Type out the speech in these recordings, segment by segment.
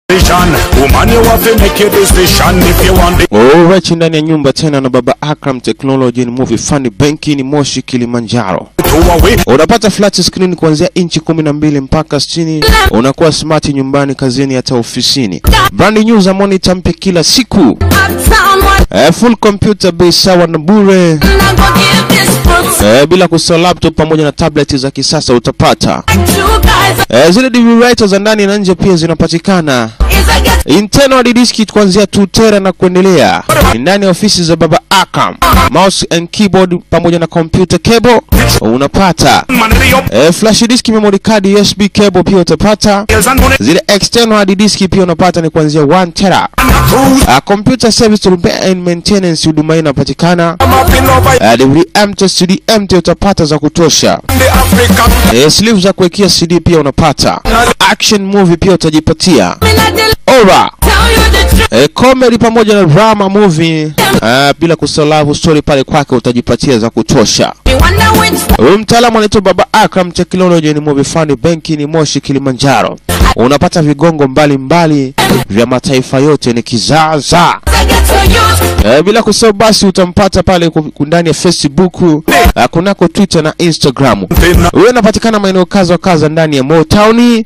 Vision. Woman, you have to make your decision if you want the Alright, ndani ya nyumba tena na baba Akram Technology ni movie funny benki ni Moshi Kilimanjaro. two away. Unapata flat screen kuanzia inchi kumi na mbili mpaka sitini. Unakuwa smart nyumbani, kazini, hata ofisini. Brand new za monitor mpya kila siku. Uptown one, Eh, full computer bei sawa na bure. I'm gonna give this book Eh, bila kusahau laptop pamoja na tablet za kisasa utapata. two guys Eh, zile DVD writer za ndani na nje pia zinapatikana. is a get Internal hard disk kuanzia 2 tera na kuendelea. Ni ndani ya ofisi za baba Akam. Mouse and keyboard pamoja na computer cable unapata. Man, the up Eh, flash disk, memory card, USB cable pia utapata. hills and money. Zile external hard disk pia unapata ni kuanzia 1 tera. Cruise. Uh, computer service repair and maintenance huduma hii inapatikana. I'm up in over Uh, DVD empty, CD empty utapata za kutosha. the African. Eh, sleeve za kuwekea CD pia unapata. Action movie pia utajipatia. me not the Ora. tell you the truth. E, comedy pamoja na drama movie uh, bila kusahau love story pale kwake utajipatia za kutosha. Me wonder which Huyu mtaalamu anaitwa Baba Akram Technology, ni movie funny benki ni Moshi Kilimanjaro. Unapata vigongo mbalimbali vya mataifa yote ni kizaza. I get to use E, bila kusahau basi utampata pale ku- ku- ndani ya Facebook, uh, kunako Twitter na Instagram. Huyo anapatikana maeneo kaza wa kaza ndani ya Motown.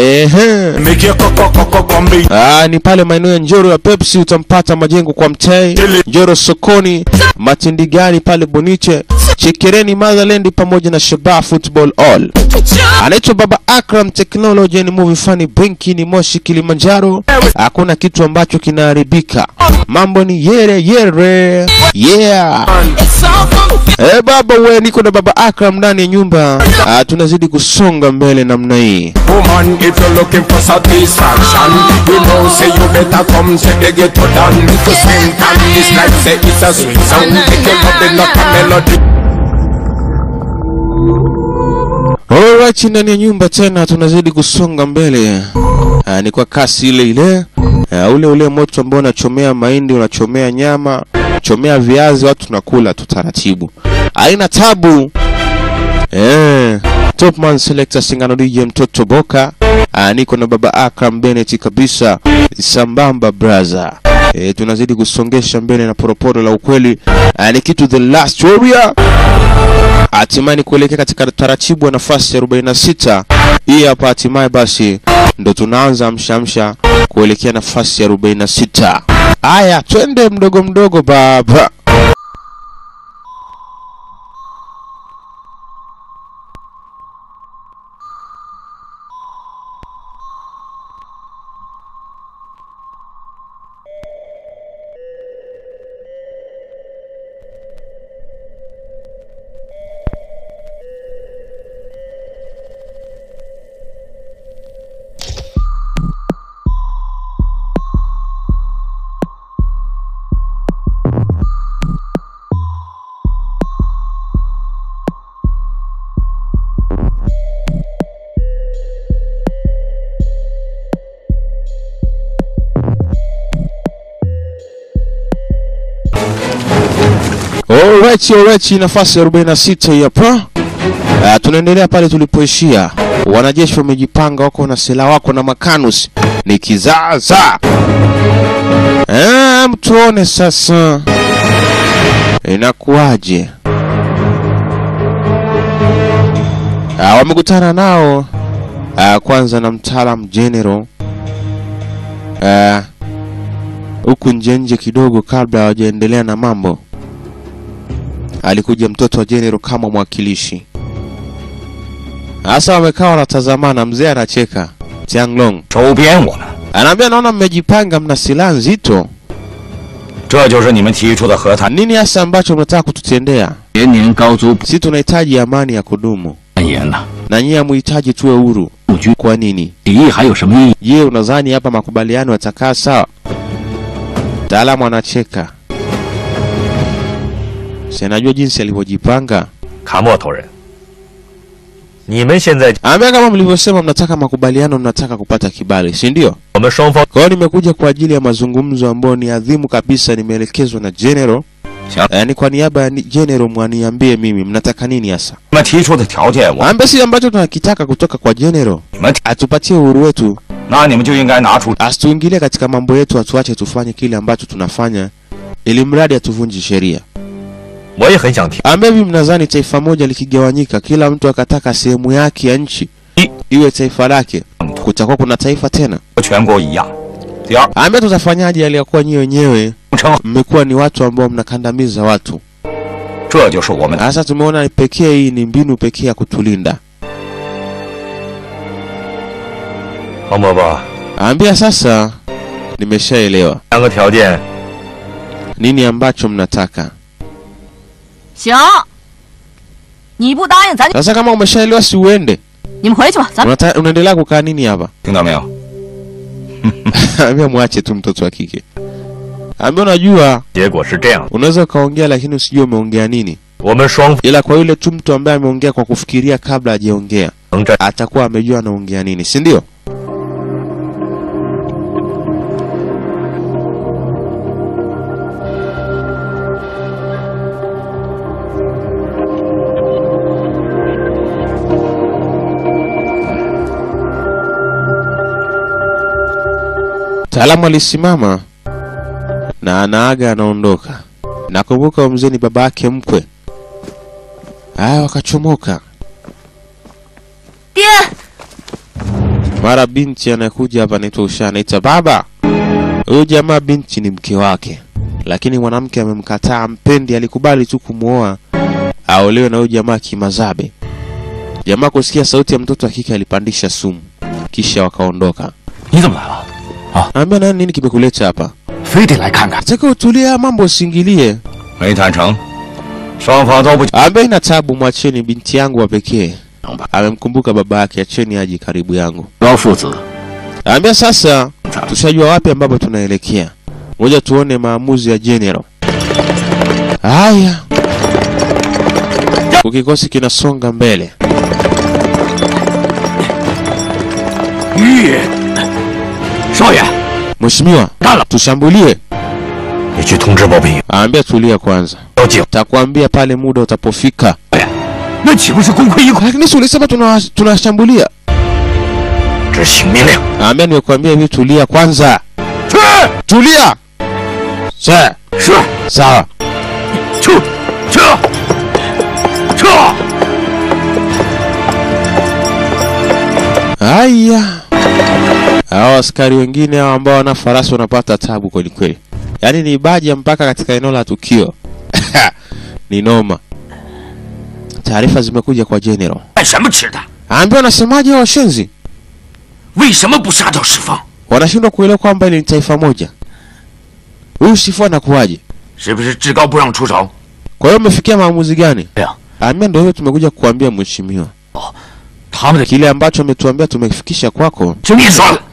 Ehe. Make your coco coco combi. Ah, ni pale maeneo ya Njoro ya Pepsi utampata majengo kwa Mtei, Njoro sokoni, Matindigani pale Boniche, Chekereni Motherland pamoja na Shabaa Football All. Anaitwa Baba Akram Technology ni movie funny benki ni Moshi Kilimanjaro. Hakuna kitu ambacho kinaharibika. Mambo ni yere yere. Yeah. It's so confusing. Eh, baba we niko na Baba Akram ndani ya nyumba. Ah, tunazidi kusonga mbele namna hii. Woman, if you're looking for satisfaction, you know, say you better come to the ghetto down. To spend time this life, say it's a sweet sound. Make your love not a melody. Alright, ndani ya nyumba tena tunazidi kusonga mbele. Ah, ni kwa kasi ile ile. Ah, ule ule moto ambao unachomea mahindi, unachomea nyama, chomea viazi, watu tunakula tu taratibu. Haina tabu. Eh, Topman Selector Singano DJ mtoto Boka. Ah, niko na baba Akram Bennett kabisa. Sambamba brother. Eh, tunazidi kusongesha mbele na poroporo la ukweli. Ah, ni kitu the last warrior hatimaye ni kuelekea katika taratibu wa nafasi ya 46 hii hapa hatimaye basi ndo tunaanza mshamsha kuelekea nafasi ya 46 haya twende mdogo mdogo baba Alright, alright, nafasi ya 46 hii hapa. Uh, tunaendelea pale tulipoishia. Wanajeshi wamejipanga, wako na silaha, wako na makanus, ni kizaza. Eh, mtuone sasa inakuwaje. Uh, wamekutana nao uh, kwanza na mtaalam general uh, huku nje nje kidogo, kabla hawajaendelea na mambo alikuja mtoto wa General kama mwakilishi. Sasa wamekaa wanatazamana, mzee anacheka. Tianglong 收编我们， anaambia, naona mmejipanga, mna silaha nzito. 这就是你们提出的和谈。 Nini hasa ambacho mnataka kututendea? 连年高租 Si tunahitaji amani ya kudumu, 蔓延了， na nyie hamuhitaji tuwe huru. 陆军 Kwa nini? 敌意还有什么意义？ Je, unadhani hapa makubaliano yatakaa sawa? Mtaalamu anacheka. Si anajua jinsi alivyojipanga. 卡莫头人，你们现在 Anaambia kama mlivyosema, mnataka makubaliano, mnataka kupata kibali, si ndio? 我们双方 Kwa hiyo nimekuja kwa ajili ya mazungumzo ambayo ni adhimu kabisa, nimeelekezwa na General. Sawa. Yaani kwa niaba ya ni- General mwaniambie mimi mnataka nini hasa? 你们提出的条件我 Ambe si ambacho tunakitaka kutoka kwa General. 你们 Atupatie uhuru wetu 那你们就应该拿出 asituingilie katika mambo yetu, atuache tufanye kile ambacho tunafanya, ili mradi hatuvunji sheria. 我也很想听。 Ambaye hivi mnadhani taifa moja likigawanyika, kila mtu akataka sehemu yake ya nchi iwe taifa lake, kutakuwa kuna taifa tena? 和全国一样。第二， Ambaye tutafanyaje aliyakuwa nyie wenyewe 称 mmekuwa ni watu ambao mnakandamiza watu? 这就是我们的 Sasa tumeona pekee hii ni mbinu pekee ya kutulinda. 黄伯伯， Ambia sasa, nimeshaelewa 两个条件， nini ambacho mnataka. 行，你不答应，咱就 Sasa kama umeshaelewa, si uende. 你们回去吧，咱们 Unata, unaendelea kukaa nini hapa? 听到没有？ Ambia mwache tu mtoto wa kike. Ambia unajua 结果是这样： unaweza ukaongea lakini usijue umeongea nini, 我们双方 ila kwa yule tu mtu ambaye ameongea kwa kufikiria kabla hajaongea 能站 atakuwa amejua anaongea nini, si ndio? Mtaalamu alisimama na anaaga anaondoka. Nakumbuka huyo mzee ni baba yake mkwe. Haya, wakachomoka. 爹， Mara binti anakuja hapa anaitwa Usha, anaita baba. Huyu jamaa binti ni mke wake, lakini mwanamke amemkataa, mpendi, alikubali tu kumwoa aolewe na huyu jamaa kimazabe. Jamaa kusikia sauti ya mtoto wa kike alipandisha sumu, kisha wakaondoka. 你怎么来了？ Naambia nani, nini kimekuleta hapa? 非得来看看？ Nataka utulie, haya mambo usiingilie. 没谈成，双方都不 Ambaye ina tabu, mwacheni binti yangu wa pekee. Amemkumbuka baba yake, acheni aje karibu yangu. 高父子 Ambia sasa tushajua wapi ambapo tunaelekea. Ngoja tuone maamuzi ya General. Haya, kikosi kinasonga mbele. 玉少爷， Mheshimiwa, Kala. tushambulie. 你去通知包庇 Ambia tulia kwanza, 交警， takwambia pale muda utapofika. 那岂不是功亏一篑？ Lakini si ulisema tuna- tunashambulia? 执行命令。 Ambia nimekuambia hivi, tulia kwanza. 去， Tulia. Sir, 是， sawa. 去，去，撤！ Haya, hao askari wengine hao ambao wana farasi wanapata tabu kweli kweli, yaani ni baja mpaka katika eneo la tukio ni noma. Taarifa zimekuja kwa general, 干什么吃的？ ambia wanasemaje hao washenzi? 为什么不杀掉石峰？ Wanashindwa kuelewa kwamba hili ni taifa moja. Huyu Shifu anakuwaje? 是不是至高不让出手？ Kwa hiyo umefikia maamuzi gani? 对啊， Ambia ndio hiyo tumekuja kukuambia mheshimiwa, 他们的 kile ambacho ametuambia tumefikisha kwako. 就别说了。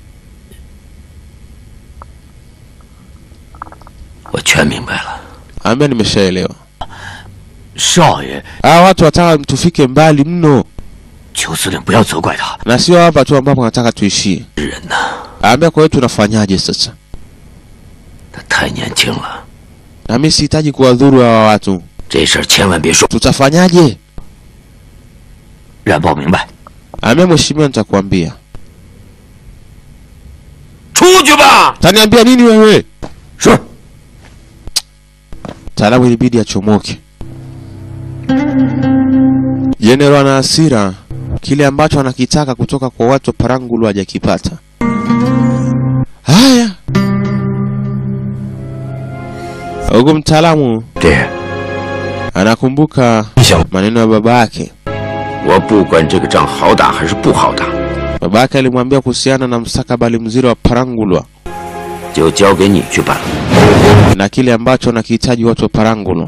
我全明白了， Ambia nimeshaelewa. 少爷， Hawa watu wataka tufike mbali mno, 邱司令不要责怪他， na sio hapa tu ambapo wanataka tuishie. 人呐， Ambia kwa hiyo tunafanyaje sasa? 他太年轻了， Na mimi sihitaji kuwadhuru hawa watu. 这事儿千万别说， Tutafanyaje? 冉报明白。 Ambia mheshimiwa, nitakwambia. 出去吧。 Taniambia nini wewe? 是。 Taalamu ilibidi achomoke. Jenerali ana hasira, kile ambacho anakitaka kutoka kwa watu wa Parangulu hajakipata. Haya, huku mtaalamu 爹， anakumbuka 你想 maneno ya baba yake. 我不管这个仗好打还是不好打， Baba yake alimwambia kuhusiana na mstakabali mzuri wa Parangulwa 就交给你去办。 na kile ambacho wanakihitaji watu wa Parangulu,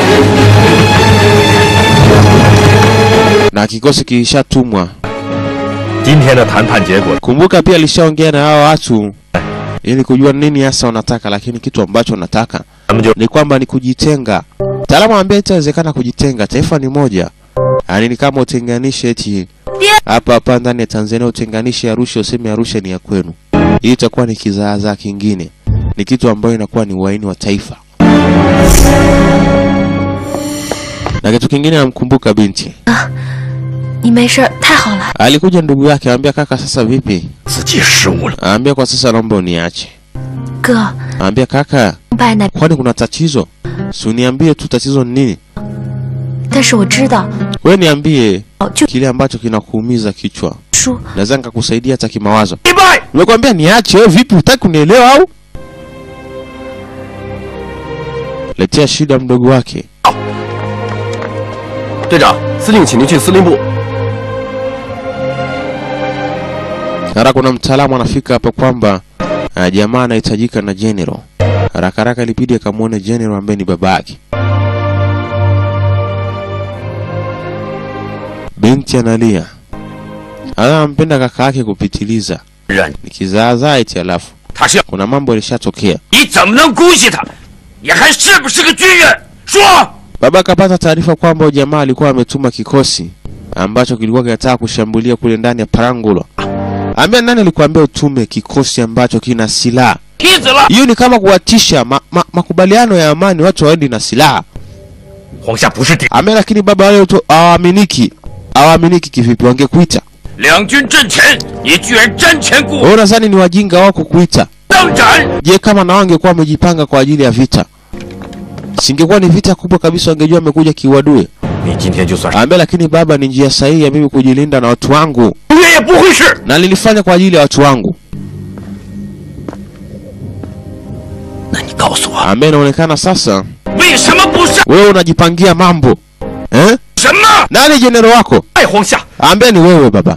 na kikosi kilishatumwa. 今天的谈判结果， Kumbuka pia alishaongea na hao watu ili kujua nini hasa wanataka, lakini kitu ambacho wanataka 咱们就 ni kwamba ni kujitenga. Mtaalamu anambia itawezekana kujitenga, taifa ni moja. Yaani ni kama utenganishe eti hapa hapa ndani ya Tanzania utenganishe Arusha, useme Arusha ni ya kwenu. Hii itakuwa ni kizaazaa kingine, ni kitu ambayo inakuwa ni uhaini wa taifa. Na kitu kingine, namkumbuka binti 你没事儿，太好了。 Alikuja ndugu yake, anambia kaka, sasa vipi? 自己失误了。 Anambia kwa sasa naomba uniache. 哥， Anambia kaka, 明白呢， kwani kuna tatizo? Si uniambie tu tatizo ni nini? 但是我知道， We niambie 哦，就 kile ambacho kinakuumiza kichwa, 输。 naweza nikakusaidia hata kimawazo. 明白。 Nimekwambia niache wewe, vipi? Hutaki kunielewa au? Letea shida mdogo wake. 队长，司令，请您去司令部。 Mara kuna mtaalamu anafika hapa kwamba uh, jamaa anahitajika na general. Haraka haraka ilibidi akamwone general ambaye ni baba yake. Binti analia, anampenda kaka yake kupitiliza, 人， ni kizaazaa eti. Alafu 他是要 kuna mambo yalishatokea. 你怎么能姑息他？你还是不是个军人？说。 Baba akapata taarifa kwamba huyu jamaa alikuwa ametuma kikosi ambacho kilikuwa kinataka kushambulia kule ndani ya Parangulo. Ambia nani alikuambia utume kikosi ambacho kina silaha? 踢死了 Hiyo ni kama kuwatisha ma, ma, makubaliano ya amani, watu waendi na silaha. 皇下不是敌， Ambia lakini baba wale watu hawaaminiki. Hawaaminiki kivipi? Wangekuita 两军阵前，你居然瞻前顾 wewe, nadhani ni wajinga wako kuita. 当斩！ Je, kama na wangekuwa wamejipanga kwa ajili ya vita, singekuwa ni vita kubwa kabisa, wangejua amekuja kiuadui. 你今天就算是 Ambia lakini baba, ni njia sahihi ya mimi kujilinda na watu wangu, 永远也不会是。 na nilifanya kwa ajili ya watu wangu. 那你告诉我， Ambia inaonekana sasa 为什么不是 wewe unajipangia mambo eh? 什么？ Nani jenero wako? 爱皇下， Ambia ni wewe baba.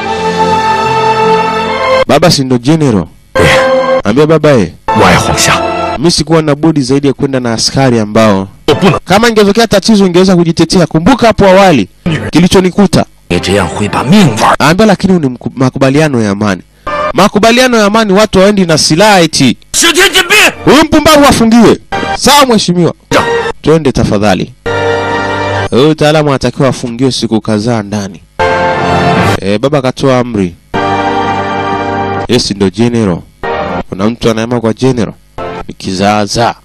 Baba si ndo general? Ambia baba eh, 我爱皇下， mimi sikuwa na budi zaidi ya kwenda na askari ambao 我不能。 kama ingetokea tatizo ingeweza kujitetea. Kumbuka hapo awali kilichonikuta. 你这样会把命玩。 Ambia lakini ni mku- makubaliano ya amani. Makubaliano ya amani, watu waendi na silaha eti. 十天禁闭。 Huyu mpumbavu afungiwe. Sawa mheshimiwa. Twende tafadhali. Huyu mtaalamu anatakiwa afungiwe siku kadhaa ndani. E, baba akatoa amri. Yes, ndo general. Kuna mtu anaema kwa general. Ni kizaazaa.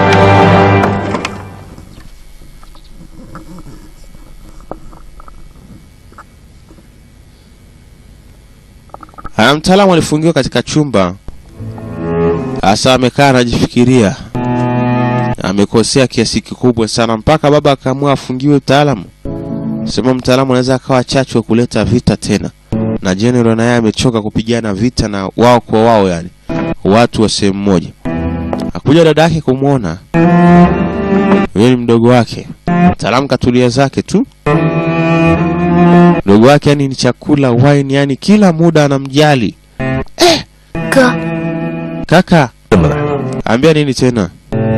Haya, mtaalamu alifungiwa katika chumba. Hasa amekaa anajifikiria, amekosea kiasi kikubwa sana, mpaka baba akaamua afungiwe mtaalamu. Sema mtaalamu anaweza akawa chachu wa kuleta vita tena, na general naye amechoka kupigana vita na wao kwa wao, yani watu wa sehemu moja. Akuja dada yake kumwona, huyo ni mdogo wake. Mtaalamu katulia zake tu, mdogo wake yani ni chakula, wine, yani kila muda anamjali. 哥， Kaka 这么来， ambia nini tena?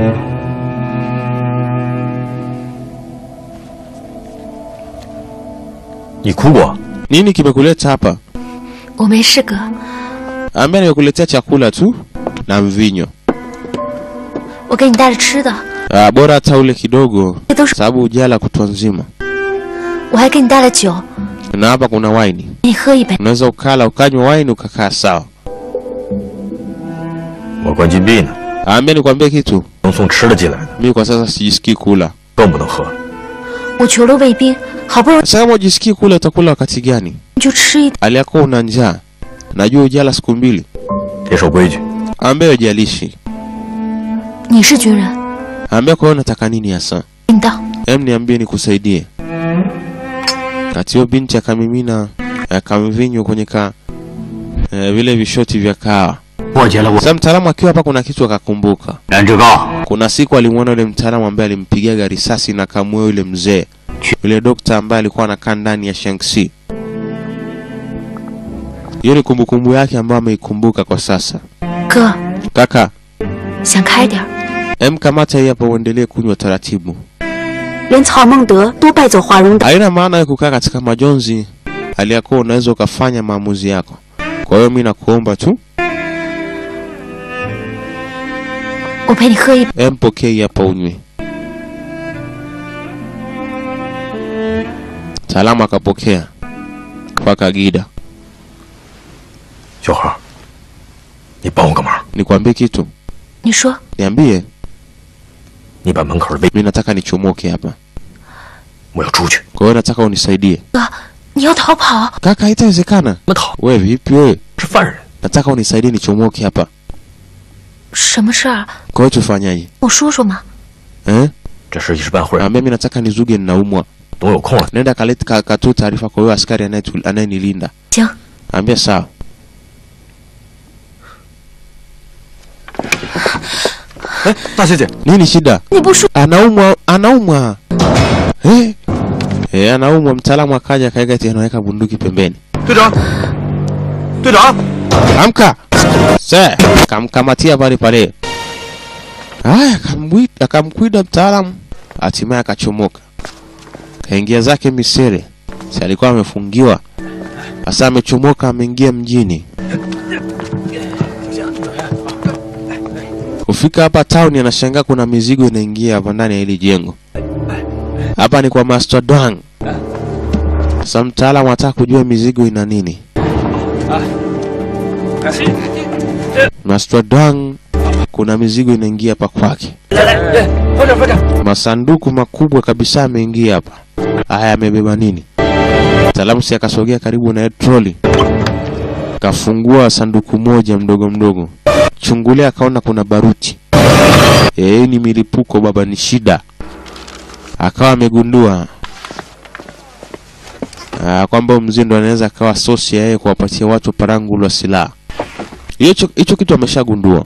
你哭过？ Nini kimekuleta hapa? 我没事，哥。 Ambia nimekuletea chakula tu na mvinyo. 我给你带了吃的， Ah, bora hata ule kidogo, 这都是， sababu ujala kutwa nzima. 我还给你带了酒， Na hapa kuna waini, 你喝一杯。 unaweza ukala ukanywa waini ukakaa sawa. 我关禁闭呢， Ambia nikwambie kitu, 能送吃的进来的， mimi kwa sasa sijisikii kula. 更不能喝。 我求了卫兵，好不容易 Sasa kama ujisikii kula, utakula wakati gani? 你就吃一点。 Hali yako una njaa, najua ujala siku mbili. 别守规矩， Ambia ujalishi, 你是军人， ambia kwa hiyo unataka nini hasa? 领导， Em, niambie nikusaidie. Kati hiyo binti akamimina akamvinyo kwenye ka eh, vile vishoti vya kahawa. 破解了我 Sasa mtaalamu akiwa hapa, kuna kitu akakumbuka. 燃脂膏， Kuna siku alimwona yule mtaalamu ambaye alimpigaga risasi na kamue yule mzee, yule dokta ambaye alikuwa anakaa ndani ya Shanxi. Hiyo ni kumbukumbu yake ambayo ameikumbuka kwa sasa. 哥， Kaka, 想开点儿。 em, kamata hii hapa, uendelee kunywa taratibu. 连曹孟德都败走华容道。 Haina maana ya kukaa katika majonzi, hali ya kuwa unaweza ukafanya maamuzi yako. Kwa hiyo mi nakuomba tu 我陪你喝一杯。 em, pokea hii hapa unywe. Mtaalamu akapokea kwa Kagida. 小何，你帮我个忙， Nikwambie kitu, 你说， niambie. 你把门口的卫， Mi nataka nichomoke hapa, 我要出去。 kwa hiyo nataka unisaidie. 你要逃跑？ Kaka, haitawezekana. 怎么逃？ We vipi wewe? 是犯人。 Nataka unisaidie nichomoke hapa. 什么事儿？ Kwa hiyo tufanyaje? 我说说嘛。 Eh? 这事一时半会儿 Naambia mimi nataka nizuge ninaumwa. 等我有空了， Nenda kaleta ka- katoe taarifa kwa huyo askari anayetu- anayenilinda. 行， Ambia sawa. 哎，大小姐， Nini shida? 你不说 Anaumwa, anaumwa. Eh? Eh, anaumwa. Mtaalamu akaja akaweka eti anaweka bunduki pembeni. 队长，队长， Amka. Se, kamkamatia pale pale. Haya, akamwita akamkwida mtaalamu, hatimaye akachomoka. Kaingia zake Misere. Si alikuwa amefungiwa. Sasa amechomoka ameingia mjini. Kufika hapa town anashangaa kuna mizigo inaingia hapa ndani ya hili jengo. Hapa ni kwa Master Dwang. Sasa mtaalamu anataka kujua mizigo ina nini. Master Dwang kuna mizigo inaingia hapa kwake. Masanduku makubwa kabisa ameingia hapa. Haya amebeba nini? Mtaalamu si akasogea karibu na troli. Kafungua sanduku moja mdogo mdogo. Chungulia akaona kuna baruti. Eh, ni milipuko baba ni shida. Akawa amegundua ah, kwamba mzee ndo anaweza akawa sosi ya yeye kuwapatia watu parangu la silaha. Hicho hicho kitu ameshagundua.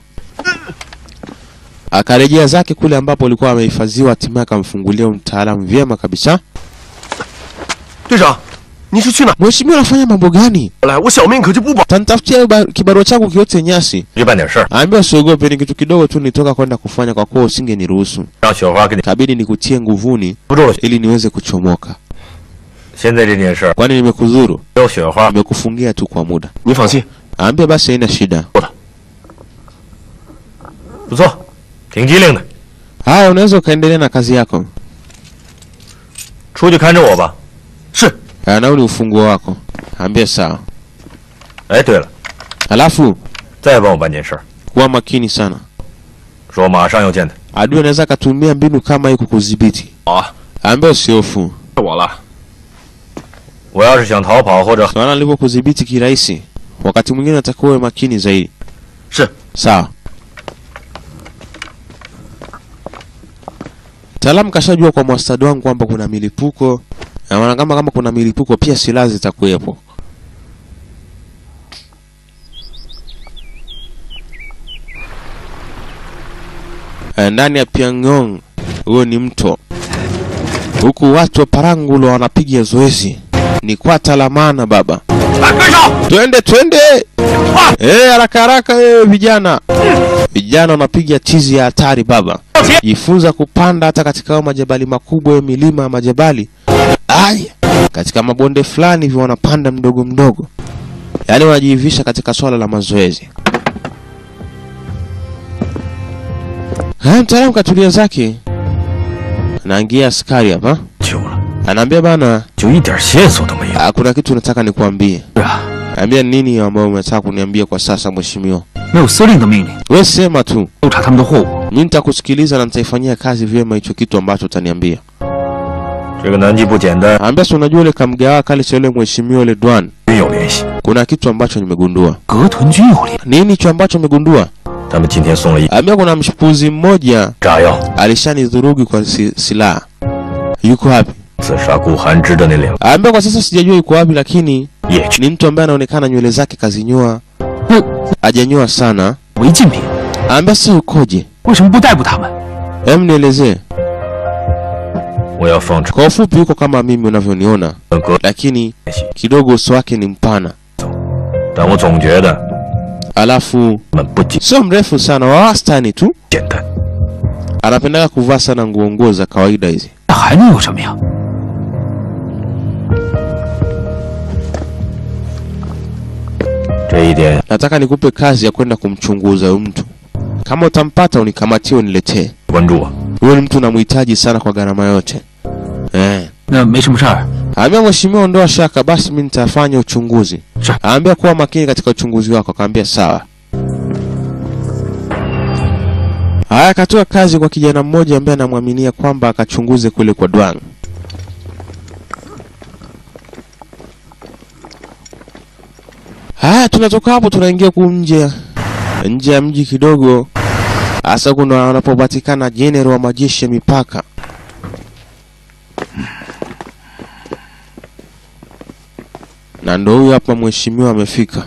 Akarejea zake kule ambapo alikuwa amehifadhiwa, hatimaye akamfungulia mtaalamu vyema kabisa. 队长，你是去哪？ Mheshimiwa, unafanya mambo gani? 来，我小命可就不保。 Tanitafutia ba- kibarua changu kiote nyasi. 去办点事儿， Ambia usiogope, ni kitu kidogo tu nitoka kwenda kufanya, kwa kuwa usingeniruhusu. 让雪花给你 Kabidi nikutie nguvuni 扶住了。 ili niweze kuchomoka. 现在这件事儿 Kwani nimekudhuru? 有雪花， Nimekufungia tu kwa muda. 你放心， Ambia basi haina shida. 不错，挺机灵的。 Haya, unaweza ukaendelea na kazi yako. 出去看着我吧。 是 Haya, nao ni ufunguo wako. Ambia sawa. 哎，对了， Halafu 再帮我办件事儿， kuwa makini sana. 说马上要见他。 Adui anaweza akatumia mbinu kama hii kukudhibiti. 好啊， Ambia usihofu. 是我了。 我要是想逃跑或者 Naona alivyokudhibiti kirahisi. Wakati mwingine natakiwa uwe makini zaidi. 是 Sawa. Mtaalamu kashajua kwa mwastadi wangu kwamba kuna milipuko. Na maana kama kama kuna milipuko pia silaha zitakuwepo. Eh, Ndani ya Pyongyang huo ni mto. Huku watu wa Parangulo wanapiga zoezi. Ni kwata la maana baba. 来，跟上！ Twende twende! Eh, haraka haraka eh, vijana. Vijana wanapiga chizi ya hatari baba. Jifunza kupanda hata katika hayo majabali makubwa ya milima ya majabali. Ai, katika mabonde fulani hivyo wanapanda mdogo mdogo. Yaani wanajiivisha katika swala la mazoezi. Haya, mtaalamu katulia zake. Anaingia askari hapa. 久了， Anaambia bana, 就一点线索都没有。 ah, kuna kitu nataka nikuambie. 是啊， Ambia nini ambayo umetaka kuniambia kwa sasa mheshimiwa? 没有司令的命令， We sema tu, 搜查他们的货物。 mimi nitakusikiliza na nitaifanyia kazi vyema hicho kitu ambacho utaniambia. 这个南极不简单， Ambia si unajua yule kamgawa kale cha yule mheshimiwa yule Dwan, 均有联系。 kuna kitu ambacho nimegundua. 格屯军有联， Nini hicho ambacho umegundua? 他们今天送了一 Ambia kuna mshupuzi mmoja 炸药， alishanidhurugi kwa si, silaha. Yuko wapi? 刺杀顾寒枝的那两 Ambia kwa sasa sijajua yuko wapi, lakini 业去。 ni mtu ambaye anaonekana nywele zake kazinyoa, 那 hajanyoa sana. 违禁品， Ambia sasa yukoje? 为什么不逮捕他们？ Hem, nielezee. 我要放出 Kwa ufupi, yuko kama mimi unavyoniona, 格 lakini 联系， kidogo uso wake ni mpana, 但我总觉得 alafu 他们不简 sio mrefu sana, wa wastani tu. 简单。 Anapendaga kuvaa sana nguo nguo za kawaida hizi. 那还能有什么呀？ 这一点 Nataka nikupe kazi ya kwenda kumchunguza huyu mtu. Kama utampata unikamatie, uniletee. 关注我。 Huyu ni mtu namhitaji sana kwa gharama yote. Eh. 那没什么事儿， Aambia mheshimiwa, ondoa shaka, basi mimi nitafanya uchunguzi. Sawa. Aambia kuwa makini katika uchunguzi wako. Akaambia sawa. Haya, akatoa kazi kwa kijana mmoja ambaye anamwaminia kwamba akachunguze kule kwa Dwang. Haya, tunatoka hapo tunaingia ku nje nje ya mji kidogo, hasa kuna wanapopatikana jenerali wa majeshi ya mipaka. Na ndo huyu hapa mheshimiwa amefika.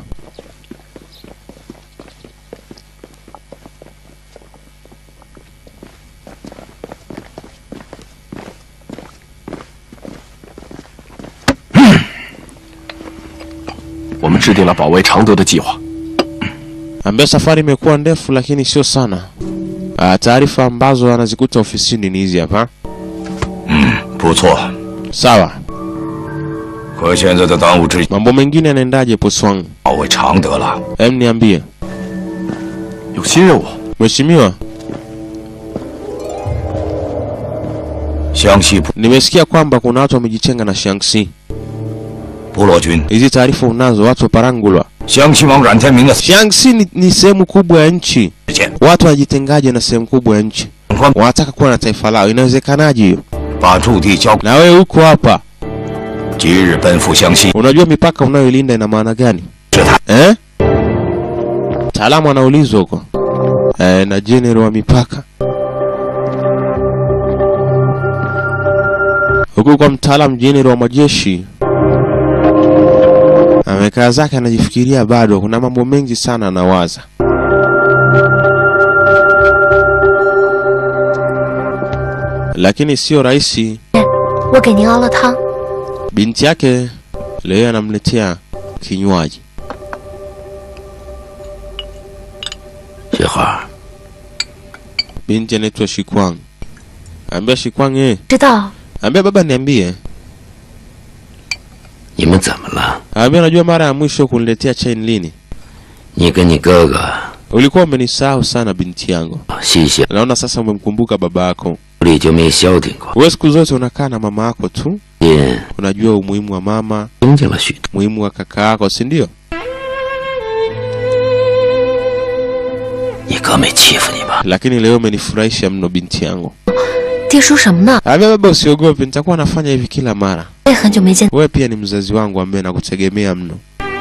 “我们制定了保卫常德的计划。 Ambia safari imekuwa ndefu lakini sio sana. Ah, taarifa ambazo anazikuta ofisini ni hizi hapa. 不错， Sawa. 可现在的当务之急 Mambo mengine yanaendaje Poswang? 保卫常德了。 Em, niambie 有新任务， mheshimiwa, 湘西部 nimesikia kwamba kuna watu wamejitenga na Shaanxi. 部落军， Hizi taarifa unazo, watu wa Parangulwa. 湘西王阮天明的死 Shaanxi ni, ni sehemu kubwa ya nchi. 件， Watu wanajitengaje na sehemu kubwa ya nchi? 长官 Wanataka kuwa na taifa lao, inawezekanaje hiyo? 把驻地交， Na wewe uko hapa, 即日奔赴湘西。 unajua mipaka unayoilinda ina maana gani 是他 eh? Mtaalamu anaulizwa huko eh, na jenerali wa mipaka huku kwa mtaalamu jenerali wa majeshi amekaa zake anajifikiria, bado kuna mambo mengi sana anawaza. Lakini sio rahisi. 我给您熬了汤， Binti yake leo anamletea kinywaji. 雪花， Binti anaitwa Shikwang. Ambia Shikwang, eh, 知道 ambia baba niambie. 你们怎么了？ Ambia unajua mara ya mwisho kuniletea chai ni lini? 你跟你哥哥 Ulikuwa umenisahau sana binti yangu. 西西 Naona sasa umemkumbuka baba yako. 里就没消停过， Wewe siku zote unakaa na mama yako tu. 因 Unajua umuhimu wa mama, 听见了许多。 umuhimu wa kaka yako, si ndio? 你哥没欺负你吧？ Lakini leo umenifurahisha mno binti yangu. 爹说什么呢？ Ambia baba usiogope, nitakuwa nafanya hivi kila mara. 我也很久没见， Wewe pia ni mzazi wangu ambaye nakutegemea mno.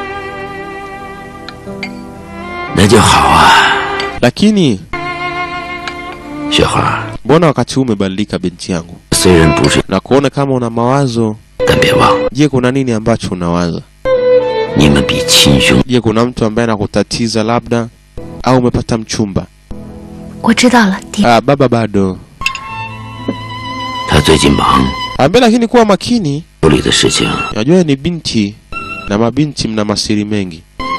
那就好啊， Lakini 雪花。 mbona wakati huu umebadilika binti yangu? 虽然不是， Na kuona kama una mawazo. 但别忘了， Je, kuna nini ambacho unawaza? 你们比亲兄。 Je, kuna mtu ambaye anakutatiza labda au umepata mchumba? 我知道了，爹。 Ah, baba bado. 他最近忙， Ambia lakini kuwa makini. 处理的事情 Najua ni binti na mabinti mna masiri mengi.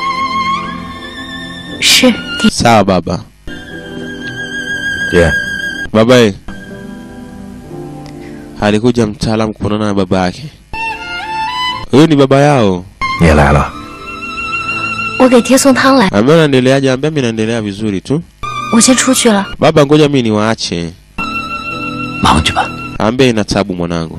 是爹， Sawa baba. 爹， Baba eh. Alikuja mtaalamu kuonana na baba yake. Huyu ni baba yao. 你也来了。 我给爹送汤来， Ambia unaendeleaje? Ambia mimi naendelea vizuri tu. 我先出去了。 Baba, ngoja mimi niwaache. 忙去吧。 Ambia ina tabu mwanangu.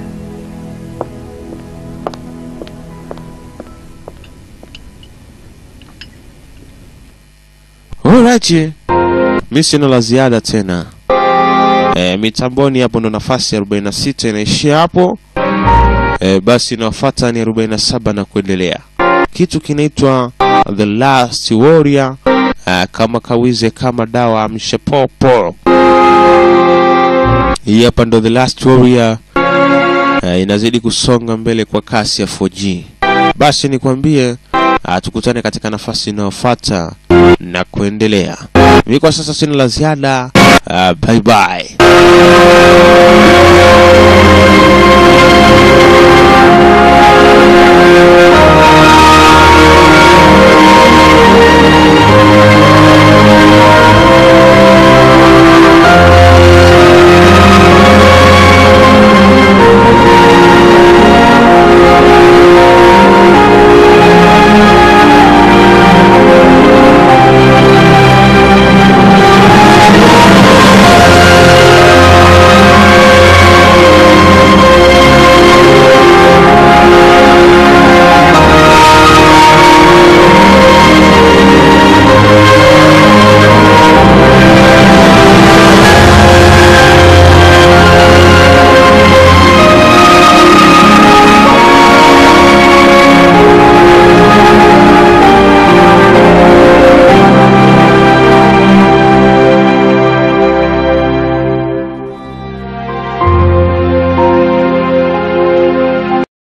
Alright. Mimi sina la ziada tena. E, mitamboni hapo ndo nafasi ya 46 inaishia hapo. E, basi inayofuata ni 47 na kuendelea. Kitu kinaitwa The Last Warrior. E, kama kawize kama dawa amshe popo. Hii hapa ndo The Last Warrior. Uh, inazidi kusonga mbele kwa kasi ya 4G. Basi nikwambie uh, tukutane katika nafasi inayofuata na kuendelea. Mimi kwa sasa sina la ziada. Uh, bye bye.